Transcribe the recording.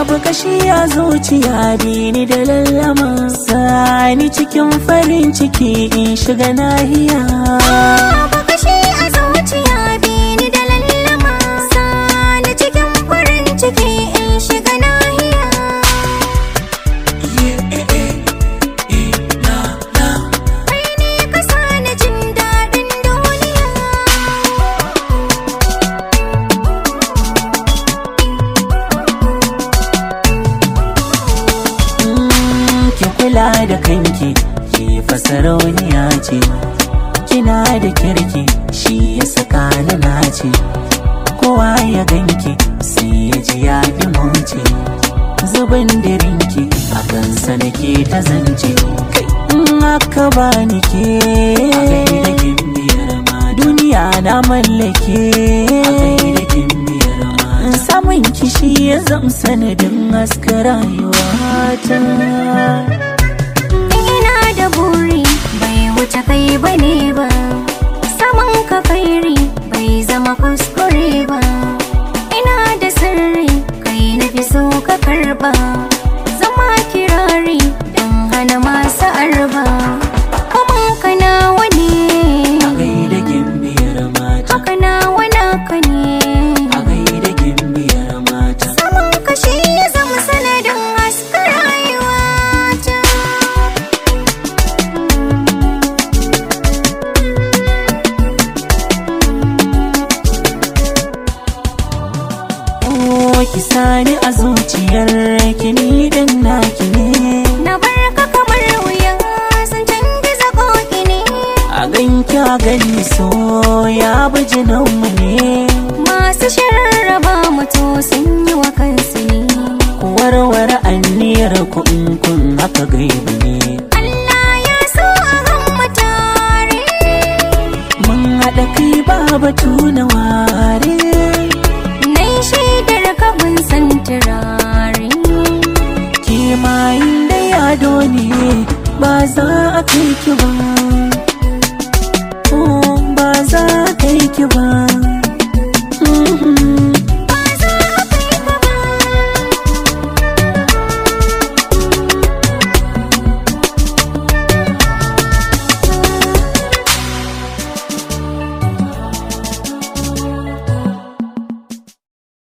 babu kashi a zuciya bini da lallama sani cikin farin ciki in shiga nahiya Babu kashi a zuciya bini da lallama Sani cikin farin ciki in shiga nahiya Kai ne ka sani jin daɗin duniya Mm, ki kula da kanki ki fasarauniya ce kina da kirki shi ya saka ni nace kowa ya ganki sai ya ji ya fi mace zubin dirinki a kansa nake ta zance kai in aka bani ke a gaida gimbiyar ma duniya na mallake a gaida gimbiyar ma samun kishi ya zam sanadin haska rayuwata Ina da buri bai wuce kai bane ba Saman ka kairi bai zama kuskure ba Ina da sirri kai na fi so ka karba Zama kirari don hana masu arba Kaman ka nawa ne a gaida gimbiyar mata haka nawa naka ne a gaida gimbiyar mata Saman ka shi ya zama sanadin haska rayuwata Oh, ki sani a zuciyar ki ni dan naki ne Na barka kamar wuya sun canza koki ne a ganki a gani so ya bi mu ne Masu shararraba mutu sun yi wa kansu ne ku warware anniyar ku in kun haka gaibu ne Allah ya so a gan tare mun haɗa kai ba batu na ware Nai shaidar kabin san turare ki ma inda yado ne ba za a kai ki ba